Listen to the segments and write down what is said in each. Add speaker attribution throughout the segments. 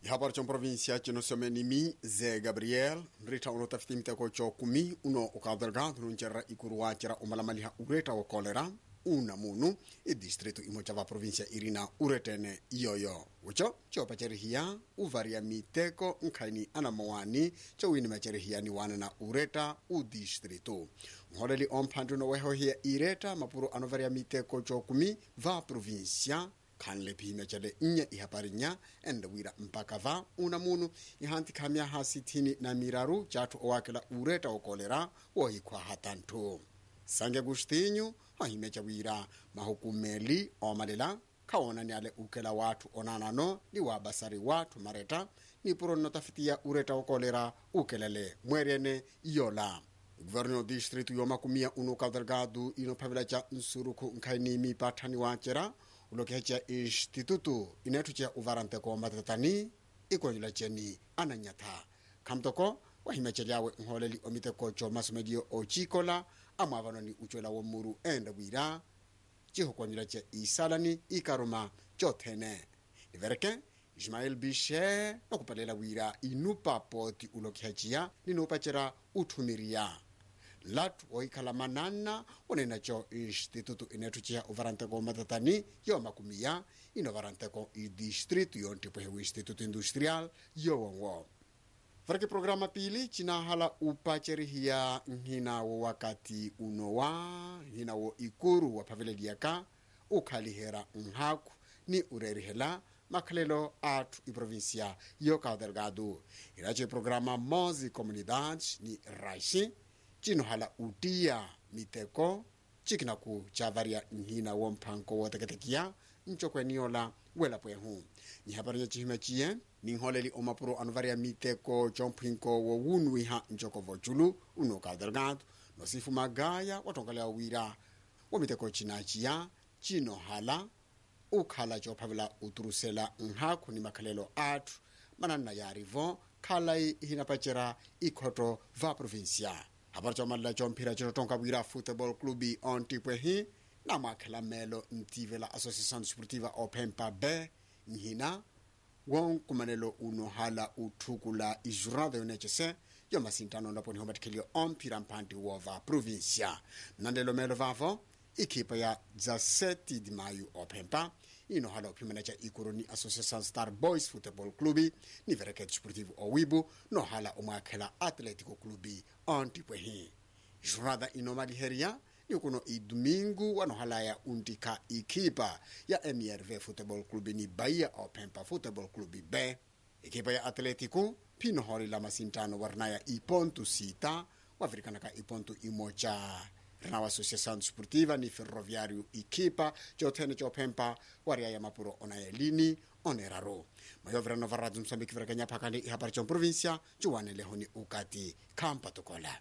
Speaker 1: ihabara cha província cinosomenimi zé gabriel nrita uno tafitimteko co kumi uno ukadelgado nuncerra ikuru wacera umalamaliha ureta wa kolera una munu idistritu imo cava província irina uretene iyoyo uco copacerihiya uvaria miteko nkhaini anamawani cowini macerihiyani wana na ureta udistritu nholeli omphandu nowehohiya ireta mapuro anovaria miteko cokumi va província khanle phimya cale nnya ihaparinya ende wira mpaka va una munu ihanti khamya hasi thini na miraru cathu owakela ureta okolera wohikhwa hatanthu sange agostinho ahime ca wira mahukumeli omalela khaona ni ale ukela wathu onanano ni wabasari wathu mareta ni puro nnotafitiya ureta okolera ukelele mweeriene yola guvernor distritu yomakumia uno kadelgado inophavela ca nsuruku nkhaini mipathani wacera ulokeha ca institutu inethu ca uvaranteko matatani ikonyola ceni ananyatha khamtoko wahima celyawe nholeli omiteko co masomelio ocikola amwavanoni ucwela womuru enda wira cihukonyola ca isalani ikaruma cothene ivereke ismael bishe nokupalela wira inupa poti ulokheha ciya ninupacera uthumiriya latu oikhala manana onena co institutu inethu ciya uvaranteko matatani yomakumiya inovaranteko idistritu yontipwehe o instituto industrial yowongo vareke programa pili cinahala upacerihiya nhinawo wakati unowa nhinawo ikuru waphaveleliyaka ukhalihera nhaku ni urerihela makhalelo athu iprovinsia yo Cabo Delgado irace programa mozi comunidades ni raxi cinohala utiya miteko cikinaku cavaria nhina wo mphanko woteketekiya ncokweniola welapwehu nhihaparinya cihima ciye ninholeli omapuro anovaria miteko comphinko wo wunwiha ncokovo culu uno Cabo Delgado nosifu magaya watongalea wira wo miteko cinaciya cinohala ukhala cophavela uturusela nhaku ni makhalelo athu mananna yarivo khalai hinapacera ikhoto va provincia hapari comalela comphira cinotonka wira football club ontipwehi namwakhela melo ntivela associação desportiva ophempa b nhina wonkumanelo uno hala uthukula ijornada yonecese yomasintano lapo niho matikhelio omphira mphanti wova provincia nandelo melo vavo ikhipa ya 17 de maio ophempa inohala uphimana ca ikuru ni associação star boys football club ni vereke desportivo owibu nohala omwakhela atlético club ontipwehi jornada inomaliheria ni kuno idomingo wanohalaya untika ikhipa ya mrv football club ni bahia ophempa football club b ikhipa ya atlético phinoholela masintano warinaya iponto sita wavirikanaka iponto imoca rinawa associação desportiva ni ferroviário ikhipa cothene cophempa wariaya mapuro onayelini oneraro mayovirano va radio moçambique virakanya phakani ihapari comprovincia cuwanelehoni ukati khampa tokola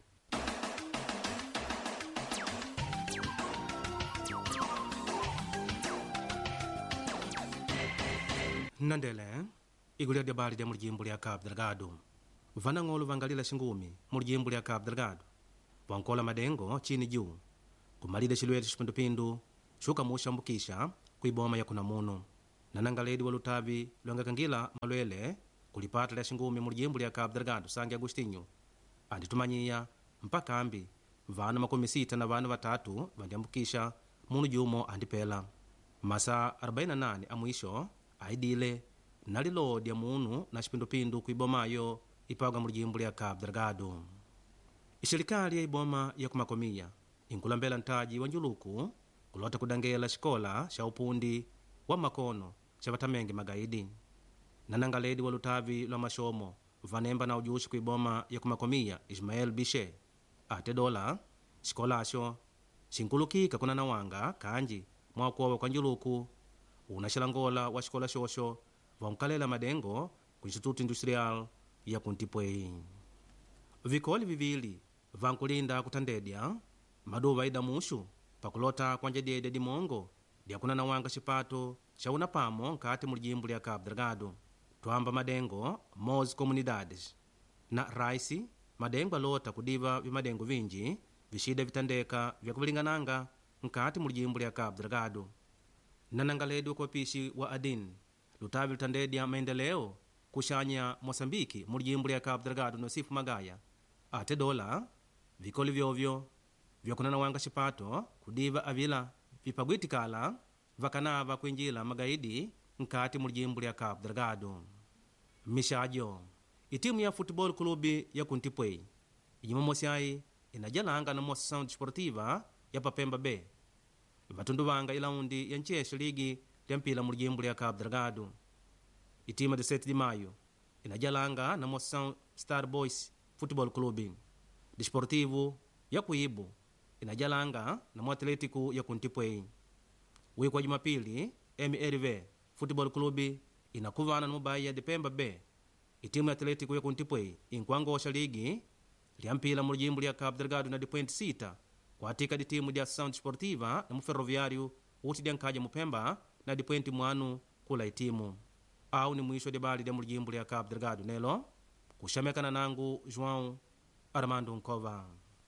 Speaker 2: nnandele igulu lya dyabali lya mulijimbo lya cabo delgado vanang'olo vangalila xingumi mulijimbo lya cabo delgado vankola madengo chini juu kumalile xilwere xipindupindu xukamuxambukisha kuiboma ya kunamuno nanangaledi wa lutavi lwangakangila malwele kulipata lya xingumi mulijimbo lya cabo delgado sange agostinho anditumanyia mpaka ambi vana makumi sita na vana vatatu vandiambukisha munu jumo andipela masa 48 amwisho aidile nalilodya munu na xipindupindu kuibomayo ipagwa mulijimbo lya cabo delgado ixelikali ya iboma ya kumakomiya inkulambela ntaji wa njuluku kulota kudangela xikola xa upundi wa makono xa vatamenge magaidi nanangaledi wa lutavi lwa maxomo vanemba na ujuxi kuiboma ya kumakomiya ismael bishe ate dola xikolaxo xinkulukika kunanawanga kanji mwakuova kwa njuluku una xilangola wa xikola xoxo vankalela madengo ku instituto industrial ya kuntipwei vikoli vivili vankulinda kutandedya maduva idamuxu pakulota kuanjedyedya dimongo dyakunanawanga xipato xa unapamo nkati mulijimbo lya cabo delgado twamba madengo mos comunidades na raisi madengo alota kudiva vimadengo vinji vixida vitandeka vyakuvilingananga nkati mulijimbo lya cabo delgado nanangaledi wa kuwapishi wa adin lutavi lutandedya maendeleo kuxanya moçambike mu lijimbo lya cabo delgado nosifu magaya ate dola vikoli vyovyo vyakunanawanga xipato kudiva avila vipagwitikala vakanava kuinjila magaidi nkati mu lijimbo lya cabo delgado mixajo itimu ya futebol clube ya kuntipwei ijimomosiayi inajalanga na moção desportiva ya papemba b vatunduvanga ilaundi ya ncexe ligi lya mpila mu lijimbo lya cabo delgado itima de 7 de maio inajalanga na moção star boys futebol clube desportivo ya kuibu inajalanga na mu atlético ya kuntipwei wiku wa jumapili mrv futebol clube inakuvana na mubaya de pemba b itimu ya atlético ya kuntipwei inkuangosha ligi lya mpila mu lijimbo lya cabo delgado na dipoint 6 kuatika ditimu dia ação desportiva na muferroviário uti dia nkaja mupemba na dipoenti mwanu kula itimu au ni mwisho de bali dia mu lijimbo lya cabo delgado nelo kuxamekana nangu joão armando nkova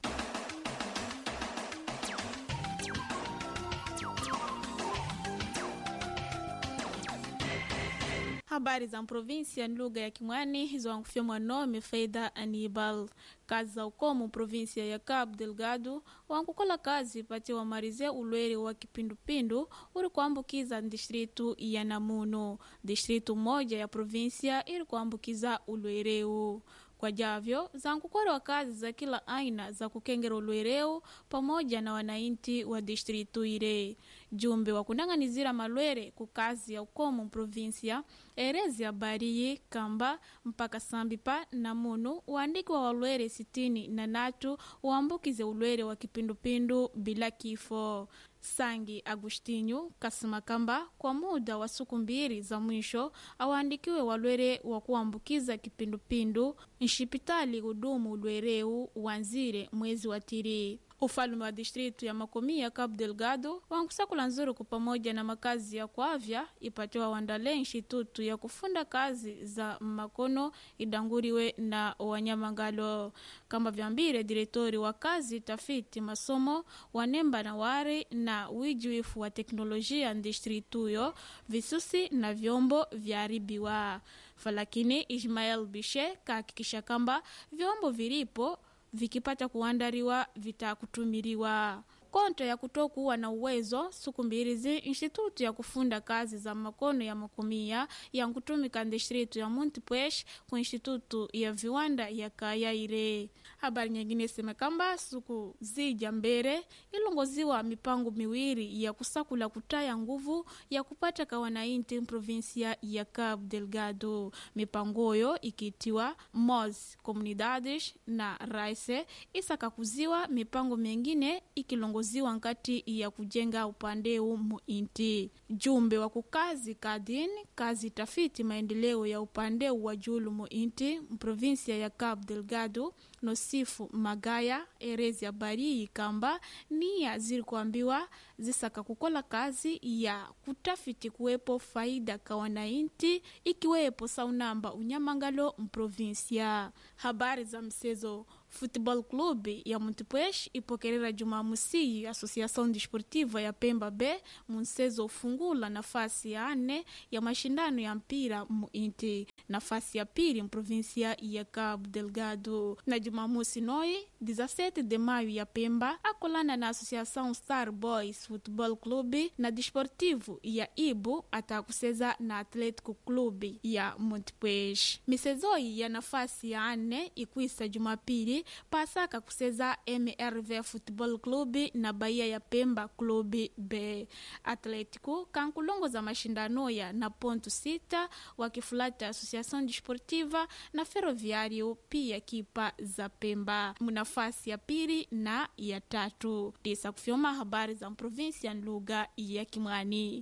Speaker 3: habari za província lugha ya kimwani zoankufyomwa nome faida anibal kazi za ukomo província ya cabo delgado wankukola kazi pati wamarize ulwere wa kipindupindu uri kuambukiza distritu ya namuno distritu moja ya província iri kuambukiza ulwereu kwa javyo zankukolewa kazi za kila aina za kukengera ulwereu pamoja na wanainti wa distritu ile jumbe wa kunang'anizira malwere ku kazi ya ukomo província erezi habariyi kamba mpaka sambi pa namunu uandiki wa walwere sitini na natu uambukize ulwere wa kipindupindu bila kifo sangi agustinho kasema kamba kwa muda wa siku mbili za mwisho awaandikiwe walwere wa kuambukiza kipindupindu nshipitali hudumu ulwereu wanzire mwezi wa tiri ufalume wa distritu ya makomi ya cabo delgado wankusakula nzuruku pamoja na makazi ya kuavya ipatiwa wandale institutu ya kufunda kazi za makono idanguriwe na wanyamangalo kamba vyambire diretori wa kazi tafiti masomo wanemba na wari na wijuifu wa teknolojia distrituyo visusi na vyombo vyaribiwa falakini ismael bishe kahakikisha kamba vyombo vilipo vikipata kuandaliwa vitakutumiriwa konto ya kutokuwa na uwezo siku mbirizi institutu ya kufunda kazi za makono ya makumia ya nkutumika distritu ya montpuech ku institutu ya viwanda ya kayaire habari nyingine sema kamba siku zija mbere ilongoziwa mipango miwiri ya kusakula kutaya nguvu ya kupata kawanainti provinsia ya cabo delgado mipangoyo ikitiwa mos comunidades na raise isakakuziwa mipango mingine ikilongoziwa nkati ya kujenga upandeu muinti jumbe wa kukazi kadin kazi tafiti maendeleo ya upandeu wa julu muinti mprovinsia ya cabo delgado nosifu magaya erezi ya barii kamba niya ziri kuambiwa zisaka kukola kazi ya kutafiti kuwepo faida ka wanainti ikiwepo saunamba unyamangalo mprovinsia habari za msezo futebol club ya montepuez ipokerera jumamusi associação desportiva ya pemba b munsezo ufungula nafasi ya ane ya mashindano ya mpira muinti nafasi ya pili mprovinsia ya cabo delgado na jumamusi noi 17 de maio ya pemba akolana na associação star boys football club na desportivo ya ibu atakuseza na atlético club ya montepuez misezoi ya nafasi ya ane ikuisa jumapili pasaka kuseza mrv football club na bahia ya pemba club b atlético kankulongoza mashindano ya na ponto sita wakifulata associação desportiva na ferroviário pia kipa za pemba munafasi ya pili na ya tatu tisa kufyoma habari za provinsia lugha ya kimwani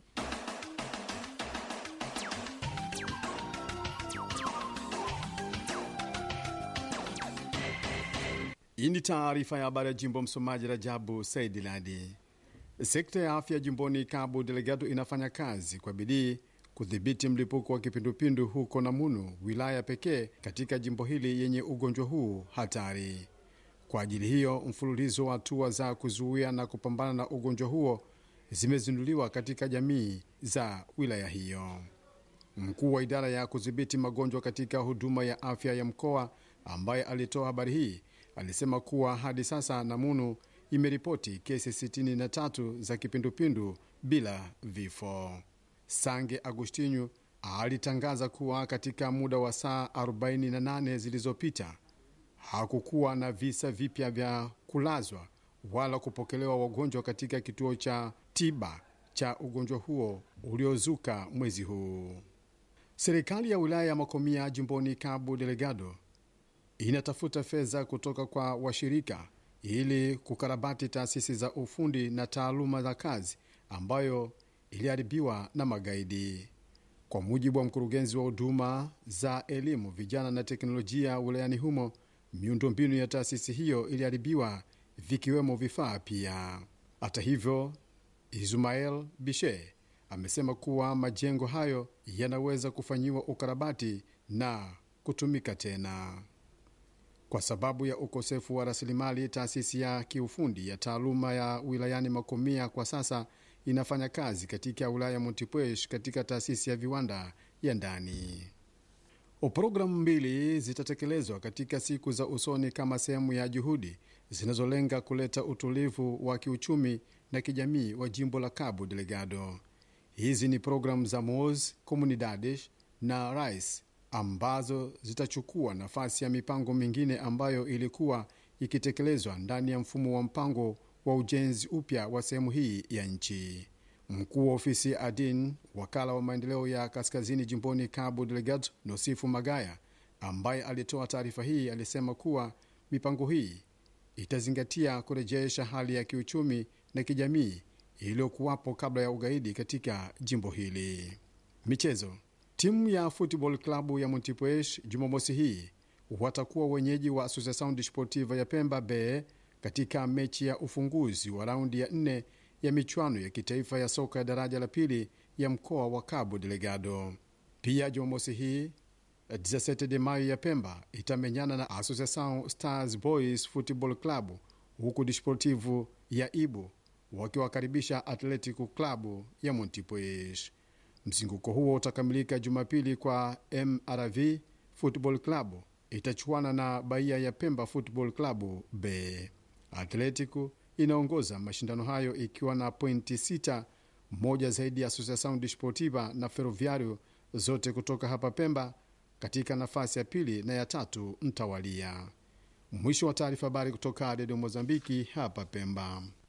Speaker 1: Hii ni taarifa ya habari ya jimbo. Msomaji Rajabu Saidi Ladi. Sekta ya afya jimboni Cabo Delgado inafanya kazi kwa bidii kudhibiti mlipuko wa kipindupindu huko Namunu, wilaya pekee katika jimbo hili yenye ugonjwa huu hatari. Kwa ajili hiyo, mfululizo wa hatua za kuzuia na kupambana na ugonjwa huo zimezinduliwa katika jamii za wilaya hiyo.
Speaker 4: Mkuu wa idara ya kudhibiti magonjwa katika huduma ya afya ya mkoa ambaye alitoa habari hii alisema kuwa hadi sasa Namunu imeripoti kesi 63 za kipindupindu bila vifo. Sange Agustinyu alitangaza kuwa katika muda wa saa 48 zilizopita hakukuwa na visa vipya vya kulazwa wala kupokelewa wagonjwa katika kituo cha tiba cha ugonjwa huo uliozuka mwezi huu. Serikali ya wilaya ya Makomia jimboni Cabo Delgado inatafuta fedha kutoka kwa washirika ili kukarabati taasisi za ufundi na taaluma za kazi ambayo iliharibiwa na magaidi. Kwa mujibu wa mkurugenzi wa huduma za elimu, vijana na teknolojia wilayani humo, miundombinu ya taasisi hiyo iliharibiwa vikiwemo vifaa pia. Hata hivyo, Ismael Bishe amesema kuwa majengo hayo yanaweza kufanyiwa ukarabati na kutumika tena. Kwa sababu ya ukosefu wa rasilimali, taasisi ya kiufundi ya taaluma ya wilayani Makomia kwa sasa inafanya kazi katika wilaya ya Montepuez katika taasisi ya viwanda ya ndani. Programu mbili zitatekelezwa katika siku za usoni kama sehemu ya juhudi zinazolenga kuleta utulivu wa kiuchumi na kijamii wa jimbo la Cabo Delgado. Hizi ni programu za MOS Comunidades na RICE ambazo zitachukua nafasi ya mipango mingine ambayo ilikuwa ikitekelezwa ndani ya mfumo wa mpango wa ujenzi upya wa sehemu hii ya nchi. Mkuu wa ofisi ADIN, wakala wa maendeleo ya kaskazini jimboni Cabo Delgado, Nosifu Magaya, ambaye alitoa taarifa hii, alisema kuwa mipango hii itazingatia kurejesha hali ya kiuchumi na kijamii iliyokuwapo kabla ya ugaidi katika jimbo hili. Michezo. Timu ya Football Club ya Montepuez Jumamosi hii watakuwa wenyeji wa Associação Desportiva ya Pemba Bay katika mechi ya ufunguzi wa raundi ya nne ya michuano ya kitaifa ya soka ya daraja la pili ya mkoa wa Cabo Delgado. Pia Jumamosi hii 17 de Mayo ya Pemba itamenyana na Associação Stars Boys Football Club, huku Desportivo ya Ibu wakiwakaribisha Atletico Club ya Montepuez. Mzunguko huo utakamilika Jumapili kwa MRV Football Club itachuana na Bahia ya Pemba Football Club B. Atletico inaongoza mashindano hayo ikiwa na pointi sita, moja zaidi ya Associação Desportiva na Ferroviario, zote kutoka hapa Pemba, katika nafasi ya pili na ya tatu mtawalia. Mwisho wa taarifa. Habari kutoka Redio Mozambiki hapa Pemba.